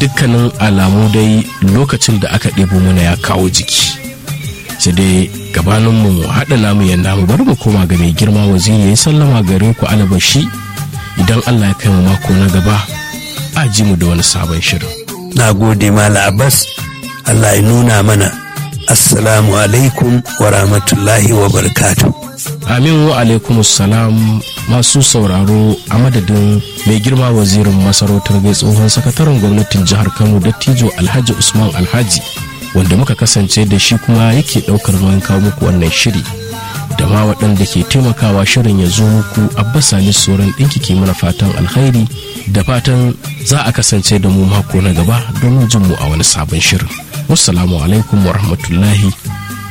dukkanin alamu dai lokacin da aka ɗebo mana ya kawo jiki sai dai gabaninmu mu haɗa namu ya namu bari mu koma ga mai girma waziri ya sallama gare ku alabashi idan allah ya kai mu mako na gaba a ji mu da wani sabon shirin na gode mala abbas allah ya nuna mana assalamu alaikum wa rahmatullahi wa barakatuh amin wa alaikum salam masu sauraro a madadin mai girma wazirin masarautar gai tsohon sakataren gwamnatin jihar kano dattijo alhaji usman alhaji wanda muka kasance da shi kuma yake daukar nauyin kawo muku wannan shiri da ma waɗanda ke taimakawa shirin ya zo muku abbas ali soran ɗinki ke mana fatan alkhairi da fatan za a kasance da mu mako na gaba domin jin mu a wani sabon shirin wassalamu alaikum wa rahmatullahi